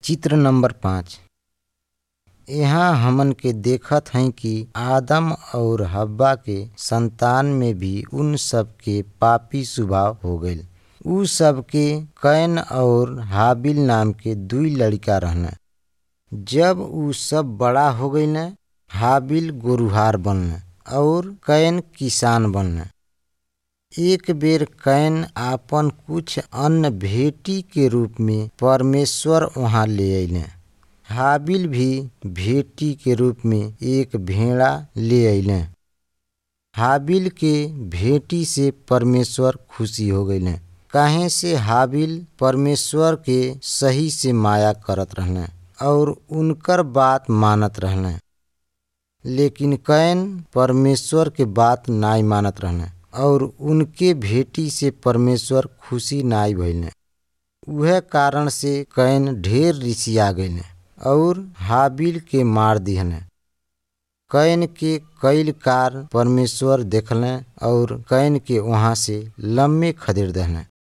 चित्र नंबर पाँच यहाँ हमन के देखत हई कि आदम और हव्वा के संतान में भी उन सब के पापी स्वभाव हो गईल उ सब के कैन और हाबिल नाम के दुई लड़का रहन जब उ सब बड़ा हो गईल हाबिल गोरुहार बनल और कैन किसान बनल एक बेर कैन आपन कुछ अन्न भेटी के रूप में परमेश्वर वहाँ ले अइले हाबिल भी भेटी के रूप में एक भेड़ा ले अइले हाबिल के भेटी से परमेश्वर खुशी हो गईले काहे से हाबिल परमेश्वर के सही से माया करत रहने और उनकर बात मानत रहने लेकिन कैन परमेश्वर के बात नाई मानत रहने और उनके भेटी से परमेश्वर खुशी नाई भइले उहे कारण से कैन ढेर रिसिया गईले और हाबिल के मार दिहने कैन के कईल कार परमेश्वर देखले और कैन के वहाँ से लम्बे खदेड़ दहले